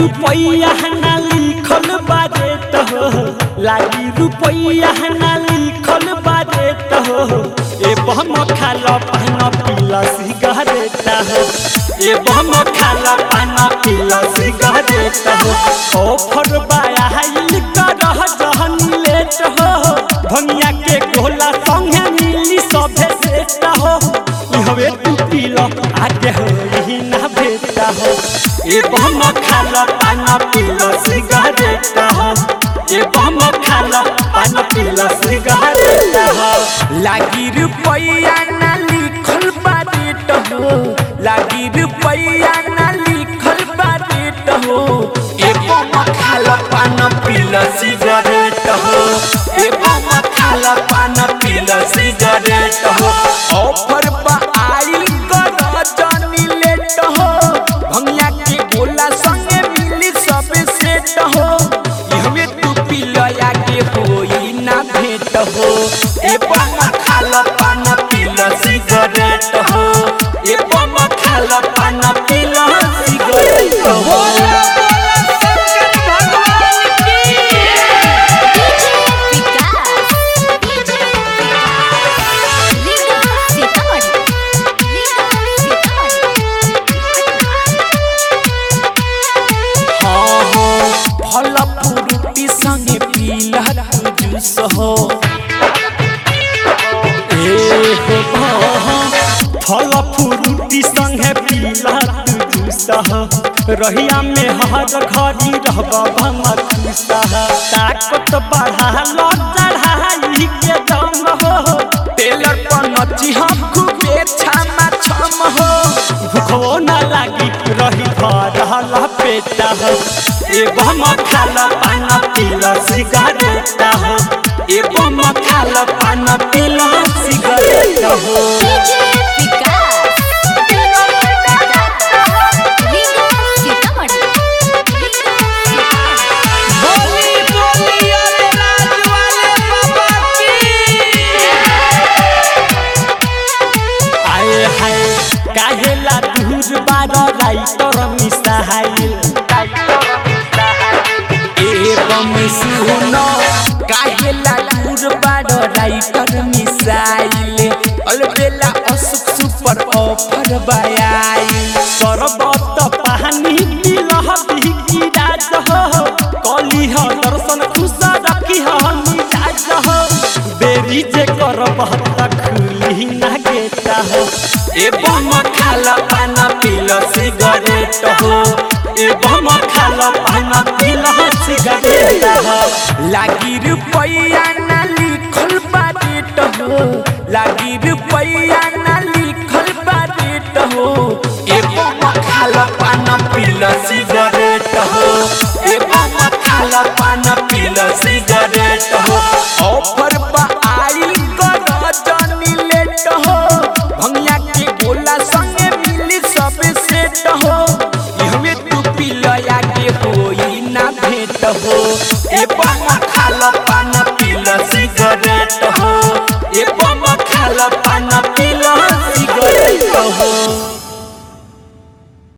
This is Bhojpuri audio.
रुपैया ना लिखल बारे तो लागी रुपैया ना लिखल बारे तो ए बम खाला पाना पीला सिगरेट ए बम खाला पाना पीला सिगरेट ऑफर बाया हाइल करह जहन लेट हो भंगिया के गोला संगे मिली सभे सेट हो इहवे तू पीला आगे हो यही ना भेटा हो ए बम खाला पाना पीला सिगरेट हो ए बम खाला पाना पीला सिगरेट हो लागी रुपैया ना लिखल बारेट हो लागी रुपैया ना लिखल बारेट हो एगो मखाल पान पील सिगरेट हो एगो मखाल पान पील सिगरेट हो ऑफर बा आइल कर जानी लेट हो भंगिया के गोला संगे मिली सब सेट हो इहमे तू पील आगे होई ना भेट हो ए बम खाल पान पील सिगरेट हो ए बम खाल पान पील सिगरेट हो हाँ हाँ फल फ्रूटी संगे पीला तू जूस हो ए हो हाँ, फल फ्रूटी संगे पीला तू जूस हो रहिया में हर घड़ी रहबा भमा खुशा ताकत बढ़ा लो चढ़ाई के दम हो टेलर पर नची हम खूबे छामा छम हो भूखो न लागी रही भरल पेटा हो ए बम खाला पाना पीला सिगरेट हो ए बम खाल पान पीला सिगरेट हो बोली बोली अरे राज वाले बाबा की आए हाय काहेला दूर बार राइटर मिसाइल एवं सुनो काहेला दूर बाड़ राइटर मिसाइल अलबेला असुक सुपर ऑफर बायाई सरबत पानी पिलह बिकी राज हो कली ह दर्शन खुश रखी ह मिजाज हो बेरी जे करबह त खुली ना गेटा हो एवं खाल पान पील सिगरेट हो एवं खाला पाना पीला सिगरेट हो लागी रुपैया ना लिखल बारेट हो लागी रुपैया ना लिखल बारेट हो एवं खाल पान पील सिगरेट